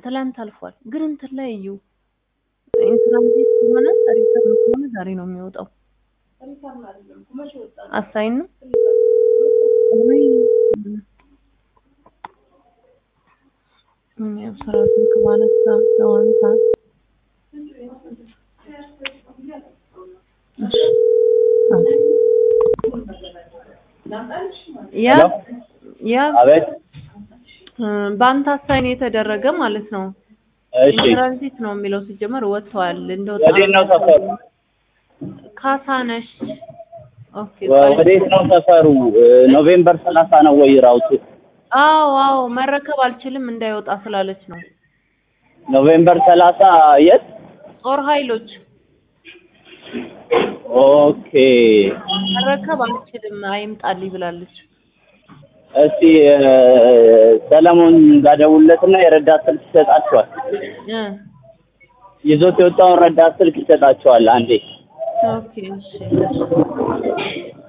ትላንት አልፏል። ግን እንትን ላይ እዩ ኢንትራንዚት ከሆነ ሪተርን ከሆነ ዛሬ ነው የሚወጣው። አሳይን ነው ወይ ምን ያው ስራ ስልክ ባነሳ ተዋንሳ ያ ያ አቤት በአንተ አሳይን የተደረገ ማለት ነው። እሺ ኢንትራንዚት ነው የሚለው ሲጀመር ወጥተዋል። እንደወጣ ወዴት ነው ሰፈሩ? ካሳነሽ ኦኬ ወዴት ነው ሰፈሩ? ኖቬምበር ሰላሳ ነው ወይ ራውቱ? አዎ አዎ መረከብ አልችልም እንዳይወጣ ስላለች ነው። ኖቬምበር ሰላሳ የት? ጦር ኃይሎች ኦኬ መረከብ አልችልም አይምጣልኝ ብላለች። እስቲ ሰለሞን ጋር ደውልለትና የረዳት ስልክ ይሰጣቸዋል። እ ይዞት የወጣውን ረዳት ስልክ ይሰጣቸዋል። አንዴ ኦኬ እሺ